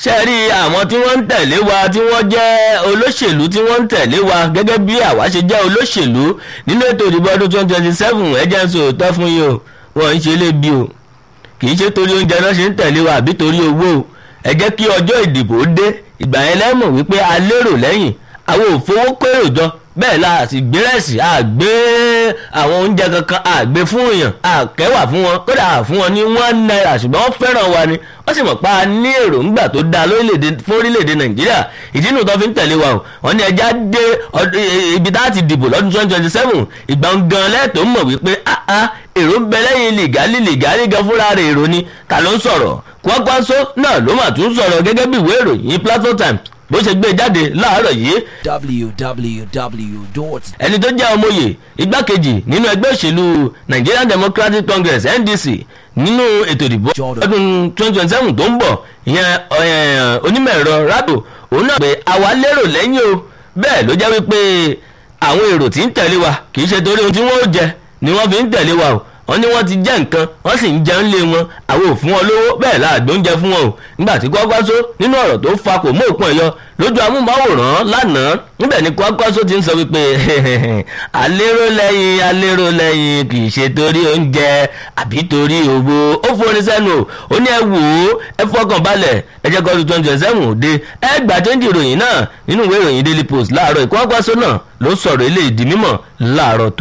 ṣe rí àwọn tí wọ́n ń tẹ̀lé wa tí wọ́n jẹ́ olóṣèlú tí wọ́n ń tẹ̀lé wa gẹ́gẹ́ bí àwa ṣe jẹ́ olóṣèlú nínú ètò ìdìbò ọdún twenty twenty seven ẹ̀jẹ̀ ń sọ òótọ́ fún yín o wọ́n ń ṣe lébi o kì í ṣe torí oúnjẹ náà ṣe ń tẹ̀lé wa àbí torí owó o ẹ jẹ́ kí ọjọ́ ìdìbò dé ìgbà yẹn lẹ́mọ̀ wípé a lérò lẹ́yìn àwọn ò fowó kérò jọ bẹ́ẹ̀ la sì gbé rẹ̀sì àgbé àwọn oúnjẹ kankan àgbé fún èèyàn àkẹ́wà fún wọn kódà fún wọn ní one naira ṣùgbọ́n wọ́n fẹ́ràn wa ni wọ́n sì mọ̀ pa á ní èròǹgbà tó dáa lórílẹ̀‐èdè fún orílẹ̀‐èdè nàìjíríà ìdí inú tó fi ń tẹ̀lé wa o wọ́n ní ẹja dé ibi tá a ti dìbò lọ́dún twenty twenty seven ìgbà gan lẹ́tọ̀ọ́ mọ̀ wípé èrò ń bẹ lẹ́yìn lìgálí lìgálí gan fúnra rẹ̀ èrò ni ta ló ń sọ̀rọ̀ Kwankwaso náà ló mà tún sọ̀rọ̀ gẹ́gẹ́ bí ìwé ìròyìn Platform Times bó ṣe gbé jáde láàárọ̀ yìí. www. ẹni tó jẹ́ ọmọye igbákejì nínú ẹgbẹ́ òṣèlú Nigerian Democratic Congress NDC nínú ètò ìdìbò ọdún twenty twenty seven tó ń bọ̀ ìyẹn onímọ̀ ẹ̀rọ rado òun náà pé àwa lérò lẹ́yìn o bẹ́ẹ̀ ló jẹ́ wípé àwọn èrò tí ń tẹ̀lé wa kì í ṣe torí ohun tí wọ́n ó jẹ ni wọ́n fi ń tẹ̀lé wa o wọ́n ní wọ́n ti jẹ́ nǹkan wọ́n sì ń jẹun lé wọn àwọn ò fún wọn lówó bẹ́ẹ̀ láàgbó ń jẹ fún wọn o nígbà tí Kwankwaso nínú ọ̀rọ̀ tó fa kò mú òpin ẹ̀yọ lójú amúmáwòrán lánàá níbẹ̀ ni Kwankwaso ti ń sọ wípé alérò lẹ́yìn alérò lẹ́yìn kì í ṣe torí oúnjẹ àbí torí owó ó forin sẹ́nu o ó ní ẹ wò ó ẹ fọkàn balẹ̀ ẹ jẹ́ kọ́ọ̀dù twenty twenty seven òde ẹ gbà chẹ́ńdì ìròyìn náà nínú ìwé ìròyìn Daily Post láàárọ̀ Kwankwaso náà ló sọ̀rọ̀ eléyìí di mímọ̀ láàárọ̀ tó